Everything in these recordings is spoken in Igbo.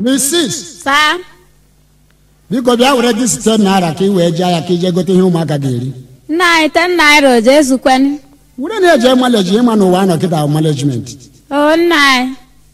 Mrs. saa biko bịa were gị site naira ka ị wee jee ya ka ije gote ihe ụmụaka ga-eri nna anyị ten naira o jee zukweni were na-eje maleji ịma na ụwa anọ kịta management o nna anyị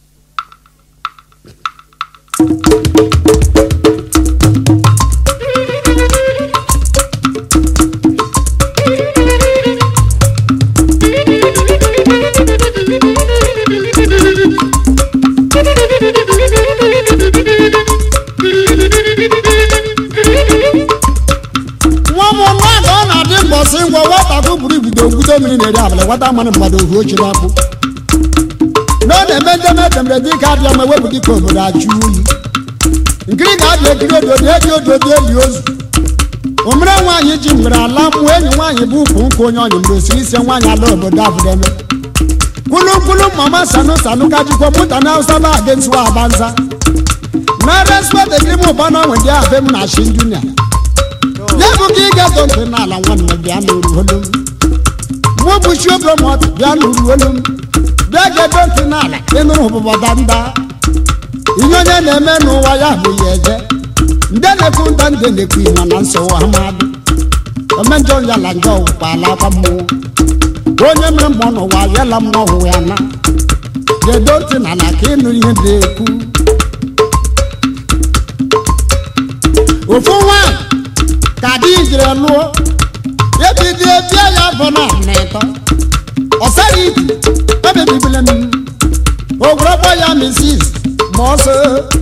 nwa m nwa ka ọ na-adị mbọsị ngwa nwata buru ibido ngwute mmiri na-eri abalị nwata mmanụ mmadụ ohu ochi na-akpụ na ọ na-eme ndeme edemere dị ka adịa ma ewepụ dịka obodo achụ oyi nkiri ga-abịa ekiri ododo eji ododo eli ozu omere nwaanyị ji mgbere ala mmụọ enyi nwaanyị bụ ukwu nkụ onye ọnyị mgbe osiri ise nwaanyị ala obodo abụdeme kwulukwulu mama sanu sanu ka jikwa mụta na hausa ba adị nsụwa abanza na respect ekiri m ụba na onwe ndị abe m na shin junior ya bụ ka ị ga-eto ntị n'ala nwanne bịa n'uru olu m mụ bụ chiobomot bịa n'uru olu m bịa ga-eto ntị n'ala ịnụrụ ụbụbọda mba ihe onye na-eme n'ụwa ya bụ ya eje nde na-ekwu nda nde na-ekwu ịma na nsogbu amadụ omenjọ ya la njọ ụkpala akwa mmụọ onye mere mmụọ n'ụwa yala mmụọ hụ ya na ga-edo ntị n'ala ka ịnụ ihe na-ekwu ofu nwanyị ka di jiri lụọ ebido bịa ya bụ na n'ịtọ ọsara ibi ebebibile m ogwurọgbọ ya misis ma ọsọ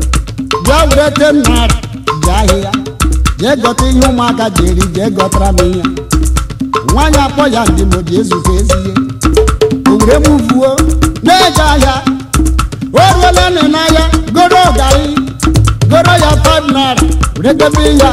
bịa were te naira bịa ahịa jee gọta ihe ụmụaka ji eri jee gọtara m ihe nwaanyị akpọ ya ndị mo ji ezute ezie owere m vuo na-eje ahịa o ruola nị n'ahịa goro gari goro ya 5 naira were debe ya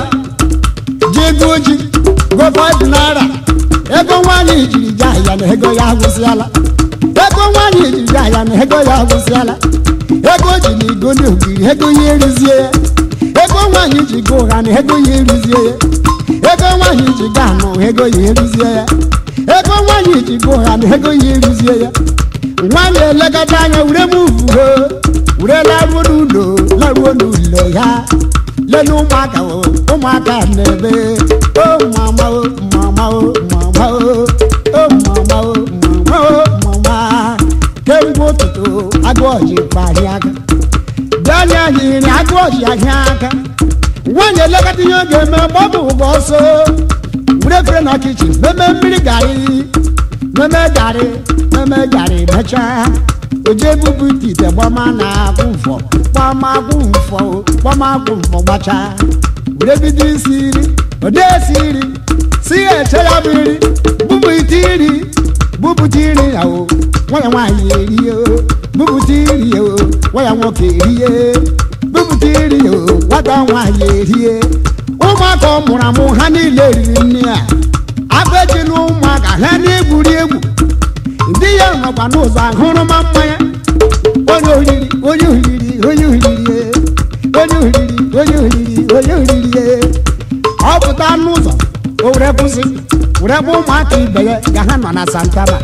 ji ego ji go 5 naira ego nwaanyị jiri je ahịa na ego ya agwụsịala ego nwaanyị jiri je ahịa na ego ya agwụsịala ego ji na igo na ogiri ego ya erizie ya ego nwaanyị ji go ụgha na ego ya erizie ya ego nwaanyị ji ga anụ ego ya erizie ya ego nwaanyị ji go ụgha na ego ya erizie ya nwaanyị elekọta anya were m uvuo were laruo n'ụlọ laruo n'ụlọ ya lele ụmụaka o ụmụaka na-ebe o mama o mama o mama o o mama o mama o mama kemgbe ụtụtụ agụ ọjị kpahịa aka bịanye anyị nri agụ ọjị ahịa aka nwaanyị elekọta ihe ọ ga-eme ma ọ bụ ụgbọ ọsọ were efere na kichin meme mmiri garị meme garị meme garị mechaa oje ebubu ite ite gbama na akwụ mfọ gbama akwụ mfọ gbama akwụ mfọ gbachaa were bido isi iri ode esi iri si ya eche ya bụ iri bubu ite iri bupụta iri ya o nwaya nwaanyị erie o bupụta iri ya o nwaya nwoke erie bupụta iri ya o nwata nwaanyị erie ụmụaka ọ mụrụ amụ ha niile riri nne ya agba ejila ụmụaka ha na-egwuri egwu ndị ya nọkwa n'ụzọ ahụrụma mmanya onye oriri onye oriri onye oriri onye oriri onye oriri onye oriri ọ pụta n'ụzọ o were kwụsị were bụ ụmụaka ibe ya ka ha nọ na santana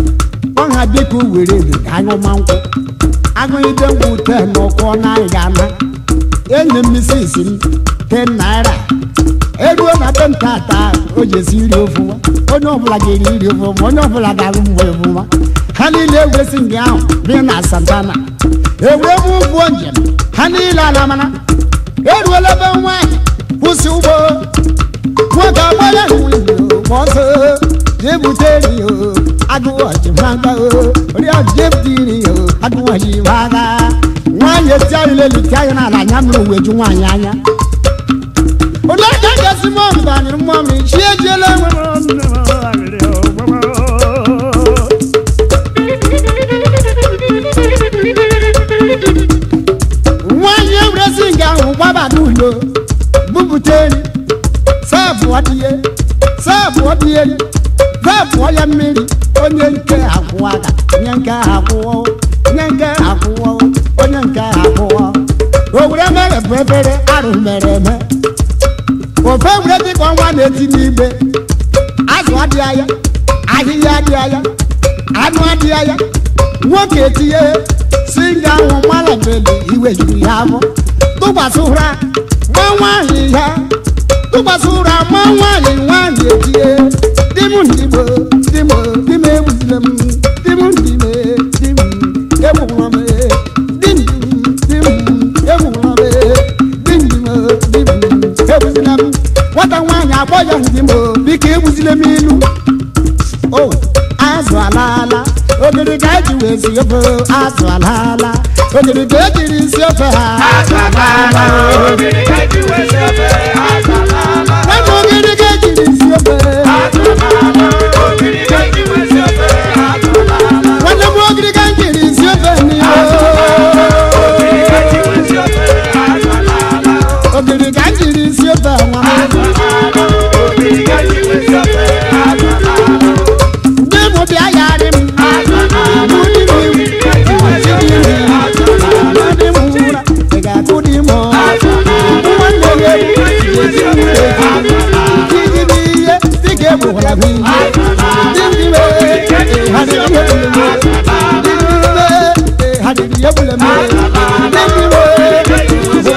ọha biko were ede ka anyụma nkwụ aṅụide nkwụ te n'ụkwụ naghị ga-ana enyi m isi isi m ten naira eruo na be ntata o ji esi iri ofụma onye ọbụla ga-eri iri ofụma onye ọbụla ga-arụ mgbe ofụma ha niile egwesi ndị ahụ bi na santana ewee bụ ụgbọ njem ha niile ala mana eruola ebe nwaanyị kwụsị ụgbọ nwoke agbara windo ma ọsọ jee bute eri o agụụ ọjịmaga o oriọjị jee bute iri o agụụ ọjịmaga nwaanyị eti anyị lelite anyị n'ala anya mụrụ wee ju nwaanyị anya onye aka gasị mọm banyere mmọmị chi ejiela nwaanyị ewurezi nga ahụ gbaba n'ụlọ bupụta eri sabụọ dị ya sabụọ dị eri zabụọ ya mmiri onye nke akwụ aka onye nke akwụọ onye nke akwụọ onye nke akwụọ o were mere bụ efere arụ mere eme ofe were dịka ọnwa na-eti n'igbe azụ adịghị anya ahịhịa adịghị anya anụ adịghị anya nwoke etinye si nga ahụ mmalabeli iwe juru ya afọ tụkwasị ụra gba nwaanyị ya tụkwasị ụra ma nwaanyị nwaanyị etie di m ndigbo di m di m egbuzile m di m ndime di m egbugwara m di m di m egbugwara m di m di m egbuzile m nwata nwaanyị akpọ ya di m biko egbuzile m ilu o azụ alaala ogiri ka eji wee si ofe azụ alaala ogiri ka ejiri si ofe ha azụ alaala nwata ogiri ka ejiri si ofe nwanne m ogiri ka njiri si ofe n'ihe ogiri ka njiri si ofe nwa ndị mụ bịa yarị m mụ dị m iwu dị m ụra ị ga-akụ dị m nwanne m ewu ezi m iji bụ ihe dị ka egbukwara m ihe dị m ime ha dị ihe bụrụ m dị m ime ha dị ihe bụrụ m dị m ime bụ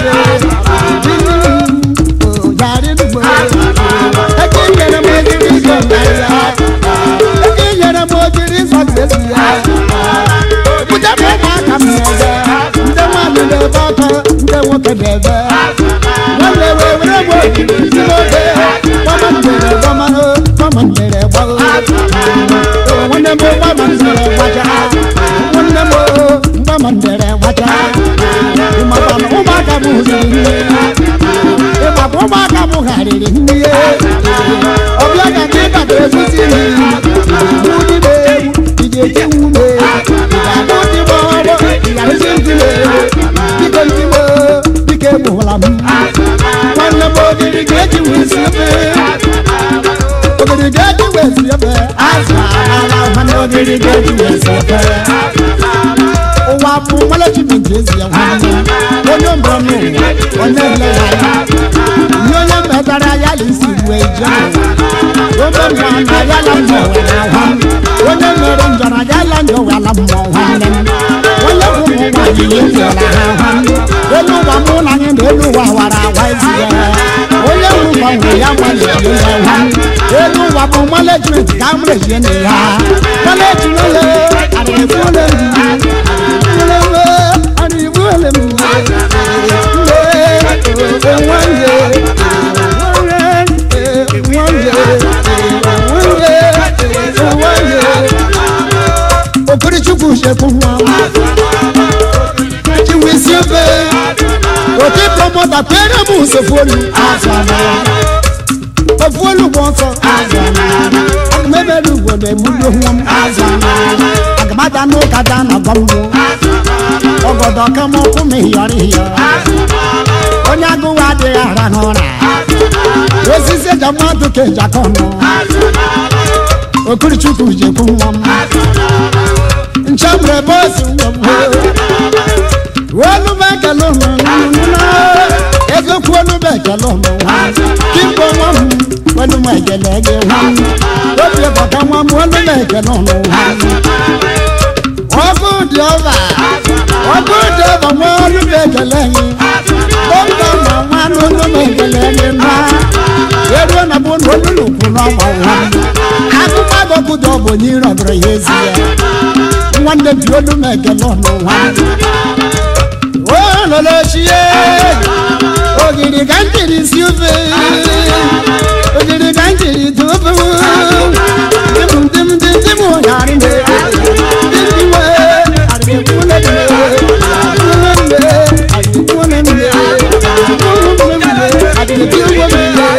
nwanne yarị dugbo eke nyere m ejiri ịzọ narịa eke nyere m ojiri ịzọ esi ya Pụta m ụmụaka m n'ebe ndị nwaanyị na-ebe ọkọ ndị nwoke na-ebe nwanne wee were m ojiri isi n'oge gbama ndere gbamanụ gbama ndere gbago nwanne m gbama ndere gbacha nwanne m gbama ndere gbacha ịmakwa na ụmụaka m hụziri nne ịmakwa ụmụaka m gharịrị nne ọbịa ka ndị bata ezuzi ụdịbe egwu ị ga-eji nwume ga-abụ ndị m ọrụ ịgharịzi ndị dịka ndị m dịka egbughụla m nwanne m ogiri ga-eji wee si ofe ogiri ga-eji wee si ofe azụ ala nwanne ogiri ga-eji wee si ofe ụwa bụ malechimenti ezi ya nwanne onye mbụrụ n'ụwa onye nlere anya ihe onye metara ya na isi wee jee obe njọ na ya la mbọ were ahụ onye mere njọ na ya la njọ were mmụọ nwanne m onye bụ ụmụ nwaanyị ihe fiọla ha ahụ elu ụwa mụ na anyị na elu ụwa wara awa ezi ya onye nwe ụwa nwere ya nwanne ihe ya ha elu ụwa bụ management ka m rejie na ya management le adịghị ole okirichukwu sekwu nwa chiwisi ofe oke promota kwere m usofolu ofuolu bụ ọsọ agụmebere ugwo na-emudo nwa m agamaja n'ụka da na gbamgbo ọgọdọ kama ọkụ m hiyọrọ hiyọ onye agụwa adịghị ara n'ụra osisi eji mmadụ ka eji aka ọnụ okirichukwu jekwu nwa m nchemre bosi nwa m olu m ekele ụmụ ego kwu olu m ekele ụmụ kimgbe nwa m olu m ekele gị nwa m obi bọka nwa m olu m ekele ụmụ ọkụ dị ọba ọkụ dị ọba nwa olu m ekele gị dọkịta ma nwa n'olu m ekele gị nwa eruo na bụ n'olu n'ukwu n'ọgba nwa akụkọ agọkụ dị ọbụ onye ire ọdụrụ ya ezi ya nwanne m ji olu m ekele ọnụ nwa ololochie ogiri ka m jiri si ofe ogiri ka m jiri dị ofe dim dim dim dim ụnyaarị m dim dim adịkwune m adịkwune m adịkwune m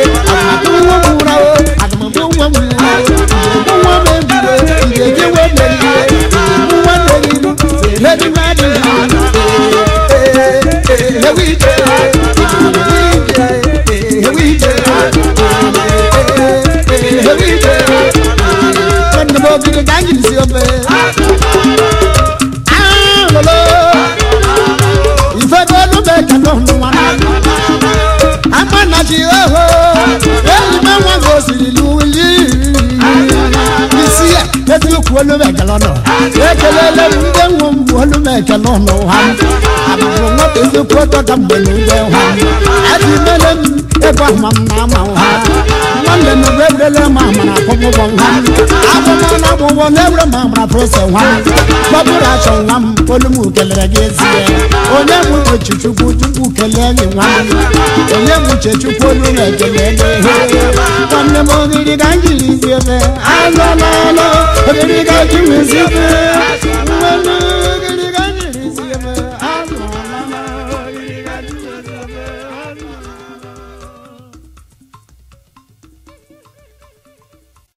ife belu bekele nwa amanachi oho enyi m nwa gosiri n'uli isi ya eti okwu olu m ekele ọnụ ekelele m ndị nwe m olu m ekele ọnụ ha abụrụ nwata ezekwu ọtọ ka mgbe n'ugbe ha adị mele m ebe ahụ ma m na-ama ha nwanne m ebe ebrele ma amara akwụkwọ ha akwụkwọ na akwụkwọ na-ewere ma amara prose ha gbapụrụ achọ nwa m olu m kelere gị ezie onye m uche chukwu chukwu kelee gị nwa m onye m uche chukwu olu na-ekele gị nwanne m ogiri ka m jiri zi ebe azọ n'ọnụ ogiri ka ji wezi ebe nwanne